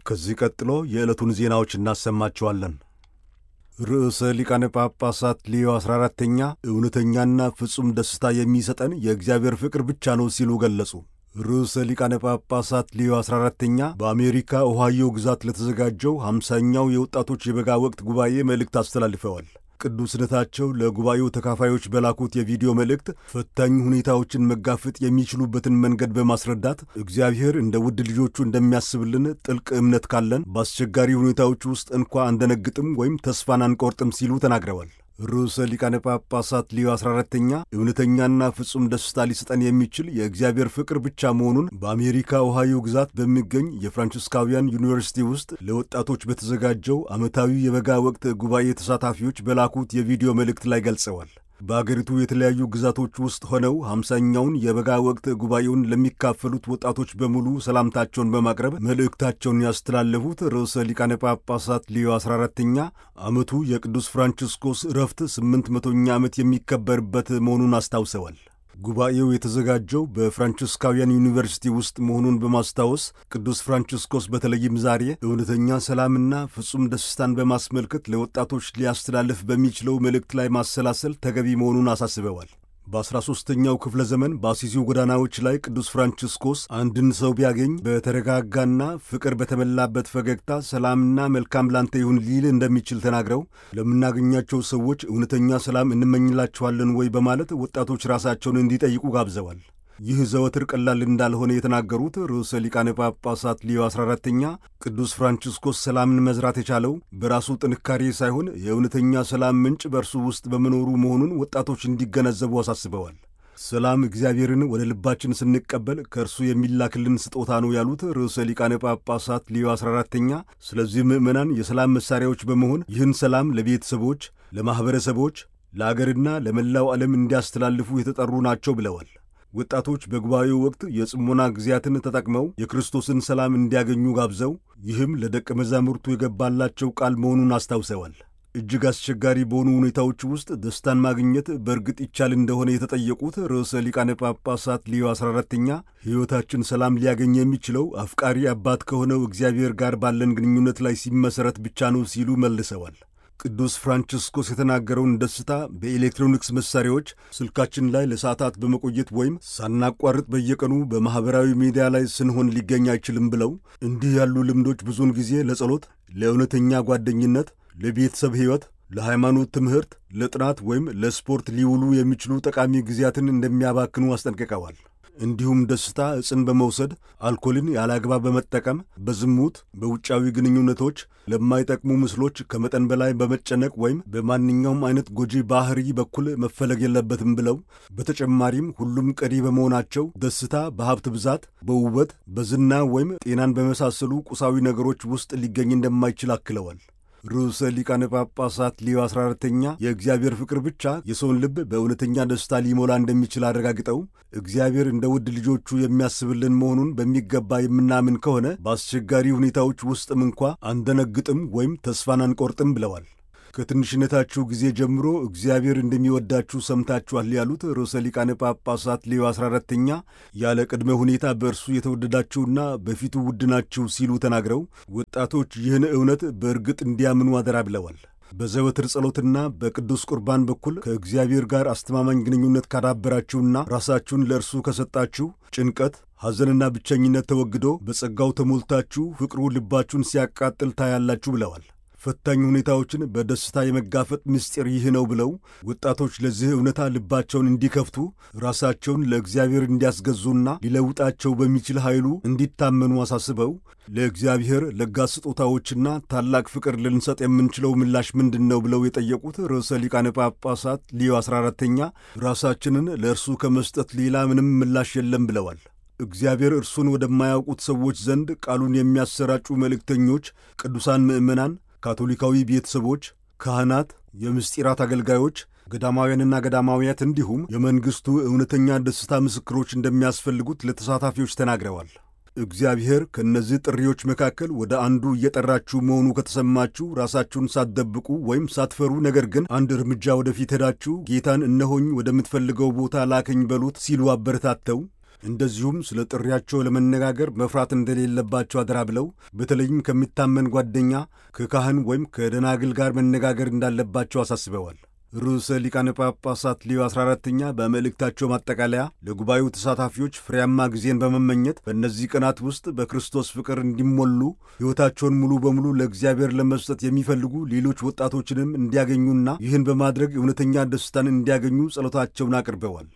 ከዚህ ቀጥሎ የዕለቱን ዜናዎች እናሰማችኋለን። ርዕሰ ሊቃነ ጳጳሳት ሌዮ 14ተኛ እውነተኛና ፍጹም ደስታ የሚሰጠን የእግዚአብሔር ፍቅር ብቻ ነው ሲሉ ገለጹ። ርዕሰ ሊቃነ ጳጳሳት ሌዮ 14ተኛ በአሜሪካ ኦሃዮ ግዛት ለተዘጋጀው ሃምሳኛው የወጣቶች የበጋ ወቅት ጉባኤ መልእክት አስተላልፈዋል። ቅዱስነታቸው ለጉባኤው ተካፋዮች በላኩት የቪዲዮ መልእክት ፈታኝ ሁኔታዎችን መጋፈጥ የሚችሉበትን መንገድ በማስረዳት እግዚአብሔር እንደ ውድ ልጆቹ እንደሚያስብልን ጥልቅ እምነት ካለን በአስቸጋሪ ሁኔታዎች ውስጥ እንኳ አንደነግጥም ወይም ተስፋን አንቆርጥም ሲሉ ተናግረዋል። ርዕሰ ሊቃነ ጳጳሳት ሊዮ 14ተኛ እውነተኛና ፍጹም ደስታ ሊሰጠን የሚችል የእግዚአብሔር ፍቅር ብቻ መሆኑን በአሜሪካ ኦሃዮ ግዛት በሚገኝ የፍራንቺስካውያን ዩኒቨርሲቲ ውስጥ ለወጣቶች በተዘጋጀው ዓመታዊ የበጋ ወቅት ጉባኤ ተሳታፊዎች በላኩት የቪዲዮ መልእክት ላይ ገልጸዋል። በአገሪቱ የተለያዩ ግዛቶች ውስጥ ሆነው ሃምሳኛውን የበጋ ወቅት ጉባኤውን ለሚካፈሉት ወጣቶች በሙሉ ሰላምታቸውን በማቅረብ መልእክታቸውን ያስተላለፉት ርዕሰ ሊቃነ ጳጳሳት ሊዮ 14ተኛ ዓመቱ የቅዱስ ፍራንቺስኮስ ዕረፍት ስምንት መቶኛ ዓመት የሚከበርበት መሆኑን አስታውሰዋል። ጉባኤው የተዘጋጀው በፍራንቺስካውያን ዩኒቨርሲቲ ውስጥ መሆኑን በማስታወስ ቅዱስ ፍራንቺስኮስ በተለይም ዛሬ እውነተኛ ሰላምና ፍጹም ደስታን በማስመልከት ለወጣቶች ሊያስተላልፍ በሚችለው መልእክት ላይ ማሰላሰል ተገቢ መሆኑን አሳስበዋል። በአስራ ሦስተኛው ክፍለ ዘመን በአሲሲው ጎዳናዎች ላይ ቅዱስ ፍራንቺስኮስ አንድን ሰው ቢያገኝ በተረጋጋና ፍቅር በተሞላበት ፈገግታ ሰላምና መልካም ላንተ ይሁን ሊል እንደሚችል ተናግረው ለምናገኛቸው ሰዎች እውነተኛ ሰላም እንመኝላቸዋለን ወይ በማለት ወጣቶች ራሳቸውን እንዲጠይቁ ጋብዘዋል። ይህ ዘወትር ቀላል እንዳልሆነ የተናገሩት ርዕሰ ሊቃነ ጳጳሳት ሊዮ 14ተኛ ቅዱስ ፍራንቺስኮስ ሰላምን መዝራት የቻለው በራሱ ጥንካሬ ሳይሆን የእውነተኛ ሰላም ምንጭ በእርሱ ውስጥ በመኖሩ መሆኑን ወጣቶች እንዲገነዘቡ አሳስበዋል። ሰላም እግዚአብሔርን ወደ ልባችን ስንቀበል ከእርሱ የሚላክልን ስጦታ ነው ያሉት ርዕሰ ሊቃነ ጳጳሳት ሊዮ 14ተኛ ስለዚህ ምዕመናን የሰላም መሣሪያዎች በመሆን ይህን ሰላም ለቤተሰቦች፣ ለማኅበረሰቦች፣ ለአገርና ለመላው ዓለም እንዲያስተላልፉ የተጠሩ ናቸው ብለዋል። ወጣቶች በጉባኤው ወቅት የጽሞና ጊዜያትን ተጠቅመው የክርስቶስን ሰላም እንዲያገኙ ጋብዘው ይህም ለደቀ መዛሙርቱ የገባላቸው ቃል መሆኑን አስታውሰዋል። እጅግ አስቸጋሪ በሆኑ ሁኔታዎች ውስጥ ደስታን ማግኘት በእርግጥ ይቻል እንደሆነ የተጠየቁት ርዕሰ ሊቃነ ጳጳሳት ሊዮ 14ተኛ ሕይወታችን ሰላም ሊያገኝ የሚችለው አፍቃሪ አባት ከሆነው እግዚአብሔር ጋር ባለን ግንኙነት ላይ ሲመሠረት ብቻ ነው ሲሉ መልሰዋል። ቅዱስ ፍራንቺስኮስ የተናገረውን ደስታ በኤሌክትሮኒክስ መሳሪያዎች ስልካችን ላይ ለሰዓታት በመቆየት ወይም ሳናቋርጥ በየቀኑ በማኅበራዊ ሚዲያ ላይ ስንሆን ሊገኝ አይችልም ብለው እንዲህ ያሉ ልምዶች ብዙውን ጊዜ ለጸሎት፣ ለእውነተኛ ጓደኝነት፣ ለቤተሰብ ሕይወት፣ ለሃይማኖት ትምህርት፣ ለጥናት ወይም ለስፖርት ሊውሉ የሚችሉ ጠቃሚ ጊዜያትን እንደሚያባክኑ አስጠንቅቀዋል። እንዲሁም ደስታ ዕፅን በመውሰድ አልኮልን ያለ አግባብ በመጠቀም በዝሙት፣ በውጫዊ ግንኙነቶች፣ ለማይጠቅሙ ምስሎች ከመጠን በላይ በመጨነቅ ወይም በማንኛውም አይነት ጎጂ ባህሪ በኩል መፈለግ የለበትም ብለው በተጨማሪም ሁሉም ቀሪ በመሆናቸው ደስታ በሀብት ብዛት፣ በውበት፣ በዝና ወይም ጤናን በመሳሰሉ ቁሳዊ ነገሮች ውስጥ ሊገኝ እንደማይችል አክለዋል። ርዕሰ ሊቃነ ጳጳሳት ሊዮ 14ተኛ የእግዚአብሔር ፍቅር ብቻ የሰውን ልብ በእውነተኛ ደስታ ሊሞላ እንደሚችል አረጋግጠው እግዚአብሔር እንደ ውድ ልጆቹ የሚያስብልን መሆኑን በሚገባ የምናምን ከሆነ በአስቸጋሪ ሁኔታዎች ውስጥም እንኳ አንደነግጥም ወይም ተስፋን አንቆርጥም ብለዋል። ከትንሽነታችሁ ጊዜ ጀምሮ እግዚአብሔር እንደሚወዳችሁ ሰምታችኋል ያሉት ርዕሰ ሊቃነ ጳጳሳት ሌዮ 14ተኛ ያለ ቅድመ ሁኔታ በእርሱ የተወደዳችሁና በፊቱ ውድ ናችሁ ሲሉ ተናግረው ወጣቶች ይህን እውነት በእርግጥ እንዲያምኑ አደራ ብለዋል። በዘወትር ጸሎትና በቅዱስ ቁርባን በኩል ከእግዚአብሔር ጋር አስተማማኝ ግንኙነት ካዳበራችሁና ራሳችሁን ለእርሱ ከሰጣችሁ ጭንቀት፣ ሐዘንና ብቸኝነት ተወግዶ በጸጋው ተሞልታችሁ ፍቅሩ ልባችሁን ሲያቃጥል ታያላችሁ ብለዋል። ፈታኝ ሁኔታዎችን በደስታ የመጋፈጥ ምስጢር ይህ ነው ብለው ወጣቶች ለዚህ እውነታ ልባቸውን እንዲከፍቱ ራሳቸውን ለእግዚአብሔር እንዲያስገዙና ሊለውጣቸው በሚችል ኃይሉ እንዲታመኑ አሳስበው ለእግዚአብሔር ለጋስ ስጦታዎችና ታላቅ ፍቅር ልንሰጥ የምንችለው ምላሽ ምንድን ነው ብለው የጠየቁት ርዕሰ ሊቃነ ጳጳሳት ሊዮ 14ተኛ ራሳችንን ለእርሱ ከመስጠት ሌላ ምንም ምላሽ የለም ብለዋል። እግዚአብሔር እርሱን ወደማያውቁት ሰዎች ዘንድ ቃሉን የሚያሰራጩ መልእክተኞች፣ ቅዱሳን ምዕመናን ካቶሊካዊ ቤተሰቦች፣ ካህናት፣ የምስጢራት አገልጋዮች፣ ገዳማውያንና ገዳማውያት እንዲሁም የመንግሥቱ እውነተኛ ደስታ ምስክሮች እንደሚያስፈልጉት ለተሳታፊዎች ተናግረዋል። እግዚአብሔር ከእነዚህ ጥሪዎች መካከል ወደ አንዱ እየጠራችሁ መሆኑ ከተሰማችሁ ራሳችሁን ሳትደብቁ ወይም ሳትፈሩ፣ ነገር ግን አንድ እርምጃ ወደፊት ሄዳችሁ ጌታን እነሆኝ ወደምትፈልገው ቦታ ላከኝ በሉት ሲሉ አበረታተው እንደዚሁም ስለ ጥሪያቸው ለመነጋገር መፍራት እንደሌለባቸው አደራ ብለው በተለይም ከሚታመን ጓደኛ ከካህን ወይም ከደናግል ጋር መነጋገር እንዳለባቸው አሳስበዋል። ርዕሰ ሊቃነ ጳጳሳት ሊዮ 14ኛ በመልእክታቸው ማጠቃለያ ለጉባኤው ተሳታፊዎች ፍሬያማ ጊዜን በመመኘት በእነዚህ ቀናት ውስጥ በክርስቶስ ፍቅር እንዲሞሉ ሕይወታቸውን ሙሉ በሙሉ ለእግዚአብሔር ለመስጠት የሚፈልጉ ሌሎች ወጣቶችንም እንዲያገኙና ይህን በማድረግ እውነተኛ ደስታን እንዲያገኙ ጸሎታቸውን አቅርበዋል።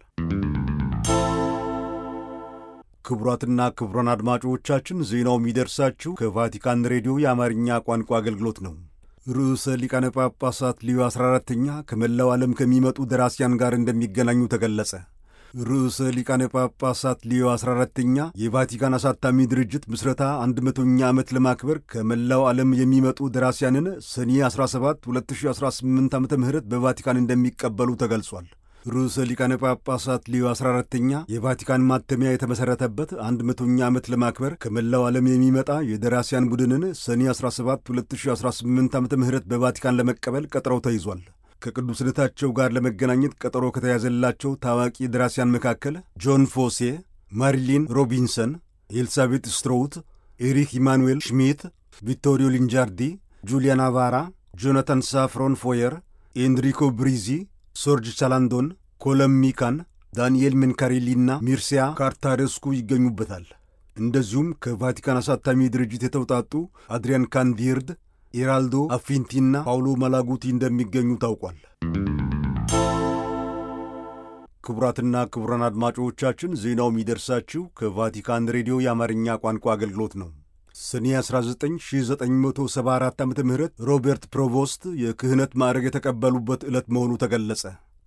ክቡራትና ክቡራን አድማጮቻችን ዜናው የሚደርሳችሁ ከቫቲካን ሬዲዮ የአማርኛ ቋንቋ አገልግሎት ነው። ርዕሰ ሊቃነ ጳጳሳት ሊዮ 14ተኛ ከመላው ዓለም ከሚመጡ ደራሲያን ጋር እንደሚገናኙ ተገለጸ። ርዕሰ ሊቃነ ጳጳሳት ሊዮ 14ተኛ የቫቲካን አሳታሚ ድርጅት ምስረታ 100ኛ ዓመት ለማክበር ከመላው ዓለም የሚመጡ ደራሲያንን ሰኔ 17 2018 ዓ ም በቫቲካን እንደሚቀበሉ ተገልጿል። ርዕሰ ሊቃነ ጳጳሳት ሊዮ 14ተኛ የቫቲካን ማተሚያ የተመሠረተበት 100ኛ ዓመት ለማክበር ከመላው ዓለም የሚመጣ የደራሲያን ቡድንን ሰኔ 17 2018 ዓ ም በቫቲካን ለመቀበል ቀጠሮው ተይዟል። ከቅዱስነታቸው ጋር ለመገናኘት ቀጠሮ ከተያዘላቸው ታዋቂ ደራሲያን መካከል ጆን ፎሴ፣ ማሪሊን ሮቢንሰን፣ ኤልሳቤት ስትሮውት፣ ኤሪክ ኢማኑኤል ሽሚት፣ ቪቶሪዮ ሊንጃርዲ፣ ጁሊያ ናቫራ፣ ጆናታን ሳፍሮን ፎየር፣ ኤንሪኮ ብሪዚ ሶርጅ ቻላንዶን፣ ኮለም ሚካን፣ ዳንኤል ሜንካሬሊና ሚርሲያ ካርታሬስኩ ይገኙበታል። እንደዚሁም ከቫቲካን አሳታሚ ድርጅት የተውጣጡ አድሪያን ካንዲርድ፣ ኤራልዶ አፊንቲና ፓውሎ ማላጉቲ እንደሚገኙ ታውቋል። ክቡራትና ክቡራን አድማጮቻችን ዜናው የሚደርሳችሁ ከቫቲካን ሬዲዮ የአማርኛ ቋንቋ አገልግሎት ነው። ሰኔ 19 1974 ዓ ም ሮበርት ፕሮቮስት የክህነት ማዕረግ የተቀበሉበት ዕለት መሆኑ ተገለጸ።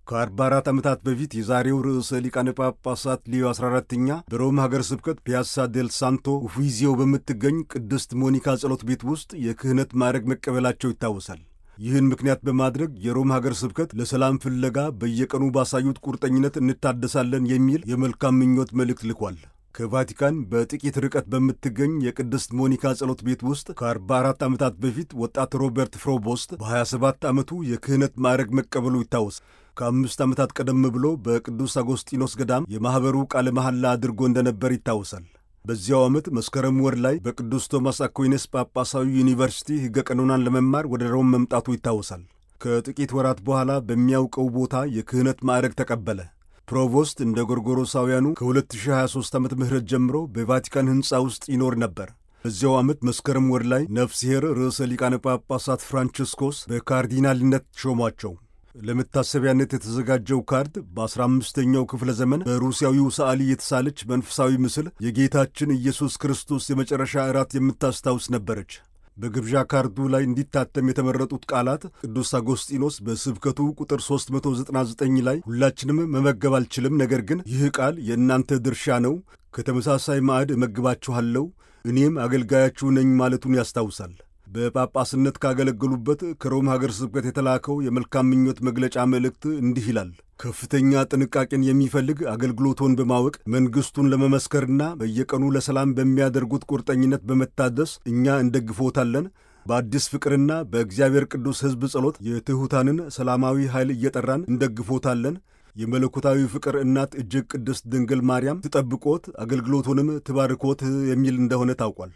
ከ44 ዓመታት በፊት የዛሬው ርዕሰ ሊቃነ ጳጳሳት ሊዮ 14ኛ በሮም ሀገር ስብከት ፒያሳ ዴል ሳንቶ ኡፊዚዮ በምትገኝ ቅድስት ሞኒካ ጸሎት ቤት ውስጥ የክህነት ማዕረግ መቀበላቸው ይታወሳል። ይህን ምክንያት በማድረግ የሮም ሀገር ስብከት ለሰላም ፍለጋ በየቀኑ ባሳዩት ቁርጠኝነት እንታደሳለን የሚል የመልካም ምኞት መልእክት ልኳል። ከቫቲካን በጥቂት ርቀት በምትገኝ የቅድስት ሞኒካ ጸሎት ቤት ውስጥ ከ44 ዓመታት በፊት ወጣት ሮበርት ፍሮቦስት በ27 ዓመቱ የክህነት ማዕረግ መቀበሉ ይታወስ። ከአምስት ዓመታት ቀደም ብሎ በቅዱስ አጎስጢኖስ ገዳም የማኅበሩ ቃለ መሐላ አድርጎ እንደነበር ይታወሳል። በዚያው ዓመት መስከረም ወር ላይ በቅዱስ ቶማስ አኩይነስ ጳጳሳዊ ዩኒቨርሲቲ ሕገ ቀኖናን ለመማር ወደ ሮም መምጣቱ ይታወሳል። ከጥቂት ወራት በኋላ በሚያውቀው ቦታ የክህነት ማዕረግ ተቀበለ። ፕሮቮስት እንደ ጎርጎሮሳውያኑ ከ2023 ዓመተ ምህረት ጀምሮ በቫቲካን ሕንፃ ውስጥ ይኖር ነበር። በዚያው ዓመት መስከረም ወር ላይ ነፍስሔር ርዕሰ ሊቃነ ጳጳሳት ፍራንቺስኮስ በካርዲናልነት ሾሟቸው። ለመታሰቢያነት የተዘጋጀው ካርድ በ15ኛው ክፍለ ዘመን በሩሲያዊው ሰዓሊ የተሳለች መንፈሳዊ ምስል የጌታችን ኢየሱስ ክርስቶስ የመጨረሻ እራት የምታስታውስ ነበረች። በግብዣ ካርዱ ላይ እንዲታተም የተመረጡት ቃላት ቅዱስ አጎስጢኖስ በስብከቱ ቁጥር 399 ላይ ሁላችንም መመገብ አልችልም፣ ነገር ግን ይህ ቃል የእናንተ ድርሻ ነው፣ ከተመሳሳይ ማዕድ እመግባችኋለሁ፣ እኔም አገልጋያችሁ ነኝ ማለቱን ያስታውሳል። በጳጳስነት ካገለገሉበት ከሮም ሀገር ስብከት የተላከው የመልካም ምኞት መግለጫ መልእክት እንዲህ ይላል። ከፍተኛ ጥንቃቄን የሚፈልግ አገልግሎቶን በማወቅ መንግሥቱን ለመመስከርና በየቀኑ ለሰላም በሚያደርጉት ቁርጠኝነት በመታደስ እኛ እንደግፎታለን። በአዲስ ፍቅርና በእግዚአብሔር ቅዱስ ሕዝብ ጸሎት የትሑታንን ሰላማዊ ኃይል እየጠራን እንደግፎታለን። የመለኮታዊ ፍቅር እናት እጅግ ቅድስት ድንግል ማርያም ትጠብቆት አገልግሎቱንም ትባርኮት የሚል እንደሆነ ታውቋል።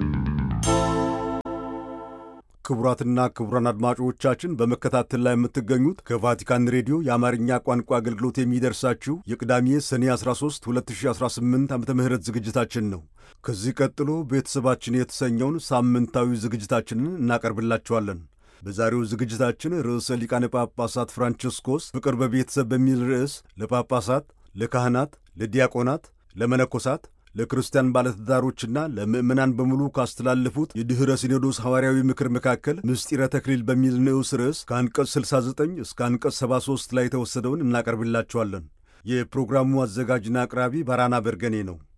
ክቡራትና ክቡራን አድማጮቻችን በመከታተል ላይ የምትገኙት ከቫቲካን ሬዲዮ የአማርኛ ቋንቋ አገልግሎት የሚደርሳችሁ የቅዳሜ ሰኔ 13 2018 ዓ ም ዝግጅታችን ነው። ከዚህ ቀጥሎ ቤተሰባችን የተሰኘውን ሳምንታዊ ዝግጅታችንን እናቀርብላችኋለን። በዛሬው ዝግጅታችን ርዕሰ ሊቃነ ጳጳሳት ፍራንቺስኮስ ፍቅር በቤተሰብ በሚል ርዕስ ለጳጳሳት፣ ለካህናት፣ ለዲያቆናት፣ ለመነኮሳት ለክርስቲያን ባለትዳሮችና ለምዕመናን በሙሉ ካስተላለፉት የድኅረ ሲኖዶስ ሐዋርያዊ ምክር መካከል ምስጢረ ተክሊል በሚል ንዑስ ርዕስ ከአንቀጽ 69 እስከ አንቀጽ 73 ላይ የተወሰደውን እናቀርብላችኋለን። የፕሮግራሙ አዘጋጅና አቅራቢ ባራና በርገኔ ነው።